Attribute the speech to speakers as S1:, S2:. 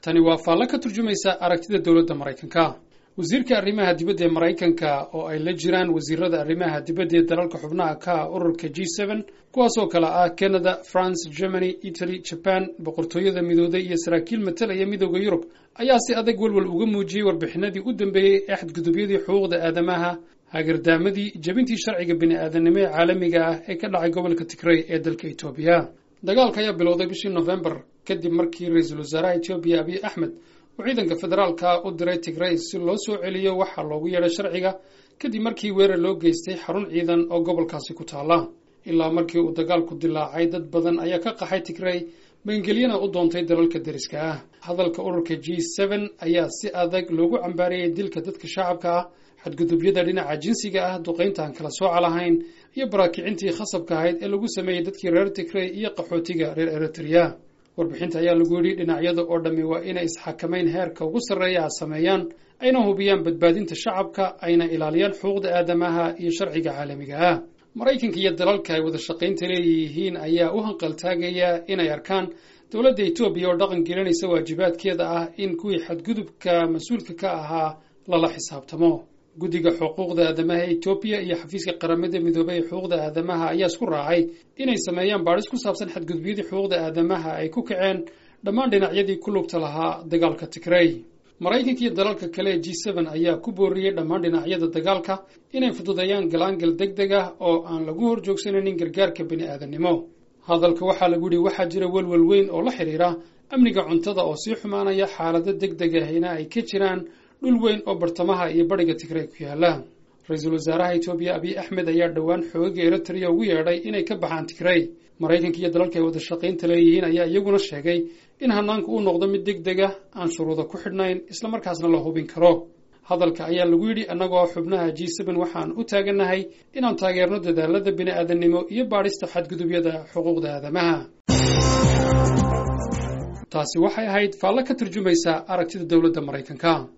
S1: tani waa faallo ka turjumaysa aragtida dowladda maraykanka wasiirka arrimaha dibadda ee maraykanka oo ay la jiraan wasiirada arrimaha dibadda ee dalalka xubnaha ka ah ururka g seben kuwaasoo kale ah canada france germany italy jaban boqortooyada midooday iyo saraakiil matalaya midooda yurub ayaa si adag welwel uga muujiyey warbixinadii u dambeeyey ee xadgudubyadii xuquuqda aadamaha hagardaamadii jebintii sharciga bini-aadanimo ee caalamiga ah ee ka dhacay gobolka tigrey ee dalka etoobiya dagaalka ayaa bilowday bishii nofembar kadib markii ra-iisul wasaaraha etoobiya abiy axmed uu ciidanka federaalka u diray tigrey si loo soo celiyo waxaa loogu yeedhay sharciga kadib markii weerar loo geystay xarun ciidan oo gobolkaasi ku taala ilaa markii uu dagaalku dilaacay dad badan ayaa ka qaxay tigrey maangelyana u doontay dalalka deriska ah hadalka ururka g seben ayaa si adag loogu cambaariyey dilka dadka shacabka ah xadgudubyada dhinaca jinsiga ah duqaynta aan kala sooca lahayn iyo baraakicintii khasabka ahayd ee lagu sameeyey dadkii reer tigrey iyo qaxootiga reer eritrea warbixinta ayaa lagu yidhi dhinacyada oo dhammi waa inay isxakamayn heerka ugu sarreeya a sameeyaan ayna hubiyaan badbaadinta shacabka ayna ilaaliyaan xuquuqda aadamaha iyo sharciga caalamiga ah maraykanka iyo dalalka ay wada shaqaynta leeyihiin ayaa u hanqaltaagaya inay arkaan dowladda etoobiya oo dhaqan gelinaysa waajibaadkeeda ah in kuwii xadgudubka mas-uulka ka ahaa lala xisaabtamo guddiga xuquuqda aadamaha ee etoobiya iyo xafiiska qaramada midoobay ee xuquuqda aadamaha ayaa isku raacay inay sameeyaan baadhis ku saabsan xadgudubyadii xuquuqda aadamaha ay ku kaceen dhammaan dhinacyadii ku lugta lahaa dagaalka tigrey maraykanka iyo dalalka kale ee g seben ayaa ku booriyey dhammaan dhinacyada dagaalka inay fududeeyaan galaangal deg deg ah oo aan lagu hor joogsanaynin gargaarka bini-aadannimo hadalka waxaa lagu yidhi waxaa jira welwel weyn oo la xidhiira amniga cuntada oo sii xumaanaya xaalado deg deg ahina ay ka jiraan dhul weyn oo bartamaha iyo bariga tigrey ku yaala ra-iisul wasaaraha etoobiya abiy axmed ayaa dhowaan xooga eritrea ugu yeedhay inay ka baxaan tigrey maraykanka iyo dalalka ay wada shaqaynta leeyihiin ayaa iyaguna sheegay in hanaanku uu noqdo mid deg deg ah aan shuruuda ku xidhnayn islamarkaasna la hubin karo hadalka ayaa lagu yidhi annagoo xubnaha g seben waxaan u taagannahay inaan taageerno dadaalada bini-aadannimo iyo baadhista xadgudubyada xuquuqda aadamaha taasi waxay ahayd faallo ka turjumaysa aragtida dowladda maraykanka